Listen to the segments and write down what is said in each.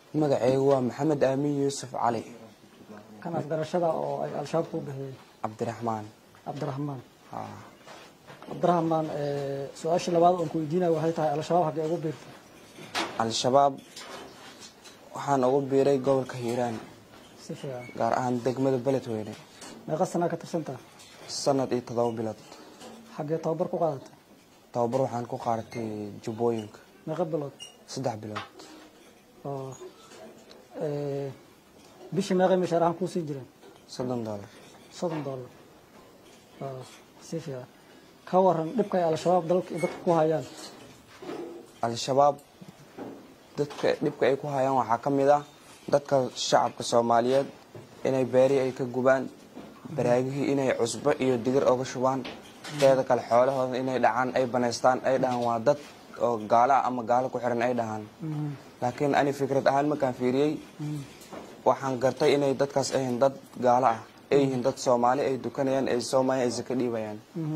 magacaygu waa maxamed aamin yuusuf cali kan afgarashada oo ay al-shabaab kuu bixiyey cabdiraxmaan cabdiraxmaan haa cabdiraxmaan su-aasha labaad oon ku weydiinaya waxay tahay al-shabaab haggee ugu biirtay al-shabaab waxaan ugu biiray gobolka hiiraan si fiican gaar ahaan degmada beledweyne meeqa sanaa ka tirsantaha sanad iyo toddoba bilood xaggee tababar ku qaadatay tababar waxaan ku qaadatay jubbooyinka meeqa bilood saddex bilood oo bishii meeqay mishaarahan kuu siin jireen soddon doolar soddon dollar oo si fiican ka waran dhibka ay al-shabaab dalka dadka ku hayaan al-shabaab dadka dhibka ay ku hayaan waxaa ka mid ah dadka shacabka soomaaliyeed inay beeri ay ka gubaan baraagihii inay cusbo iyo digir oga shubaan teeda kale xoolahooda inay dhacaan ay banaystaan ay dhahaan waa dad oo gaalo ah ama gaalo ku xiran ay dhahaan laakiin ani fikrad ahaan markaan fiiriyey waxaan gartay inay dadkaas ayihiin dad gaalo ah ay yihiin dad soomaali ay dukanayaan ay soomaaliya ay saka dhiibayaan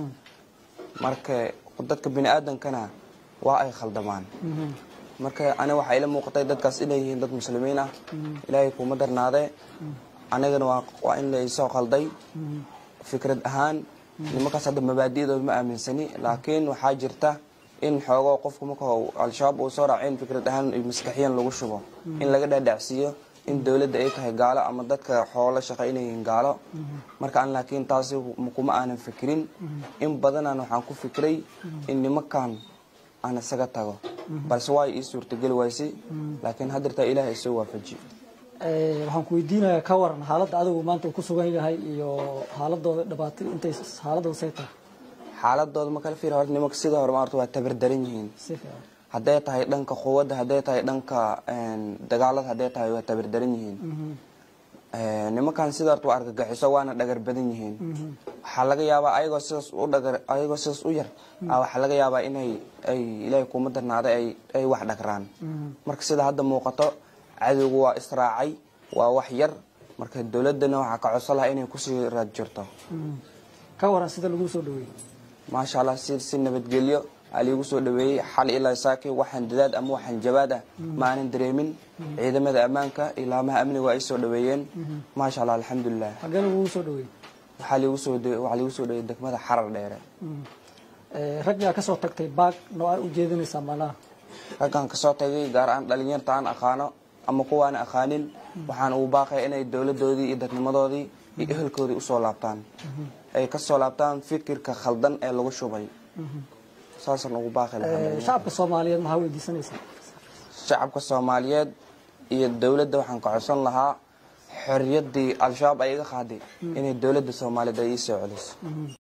marka dadka bini aadamkana waa ay khaldamaan marka ani waxaa ila muuqatay dadkaas inay yihiin dad muslimiin ah ilaahay kuma darnaadee anigana waa waa in laisoo khalday fikrad ahaan nimankaas hadda mabaadi'dooda ma aaminsani laakiin waxaa jirta in xoogoo qofku marka al-shabaab uu soo raaco in fikrad ahaan maskaxiyan lagu shubo in laga dhaadhacsiiyo in dowladda ay tahay gaalo ama dadka xoolo shaqa inay yihiin gaalo marka an laakiin taasi kuma aanan fikirin in badanaan waxaan ku fikiray in nimankan aan isaga tago balse waa ii suurtageli wayse laakiin haddirtaa ilaah isoo waafaji waxaan ku weydiinayaa ka waran xaaladda adigu maanta uu ku sugan yahay iyo xaaladooda dhibaatay intay xaaladooda say tahay xaaladooda ma kala fiir horta nimanka sida hore maarta waa tabardaran yihiin si fiican hadday tahay dhanka quwadda hadday tahay dhanka dagaalada hadday tahay waa tabardaran yihiin nimankan sida horta waa argagixiso waana dhagar badan yihiin waxaa laga yaabaa ayagoo sidaas u dhagar ayagoo sidaas u yar a waxaa laga yaabaa inay ay ilaahay kuma darnaaday ay ay wax dhagraan marka sida hadda muuqato cadowgu waa israacay waa wax yar marka dowladana waxaa ka codsan lahaa inay kusii raad jirto ka waran sida lagu soo dhaweeyey maasha allah si si nabadgelyo aa liigu soo dhaweeyey xal ilaa saaki waxaan dadaad ama waxaan jabaad ah ma aanan dareemin ciidamada ammaanka ilaamaha amniga waa ay soo dhaweeyeen maasha allah alxamdulilah xaggee lagugu soo dhaweeyey waxaa liigu soo waxaa liigu soo dhaweeyey degmada xarar dheere raggaa ka soo tagtay baag noo aan u jeedinaysaa malaha raggan kasoo tagay gaar ahaan dhalinyarta aan aqaano ama kuwaana aqaanin waxaan ugu baaqaya inay dowladoodii iyo dadnimadoodii iyo ehelkoodii usoo laabtaan ay kasoo laabtaan fikirka khaldan ee lagu shubay saasaan ugu baaqi lahaa shacabka soomaaliyeed maxaa weydiisanaysaa shacabka soomaaliyeed iyo dowladda waxaan ka codsan lahaa xorriyaddii al-shabaab ay iga qaaday inay dowladda soomaaliyeed ay ii soo celiso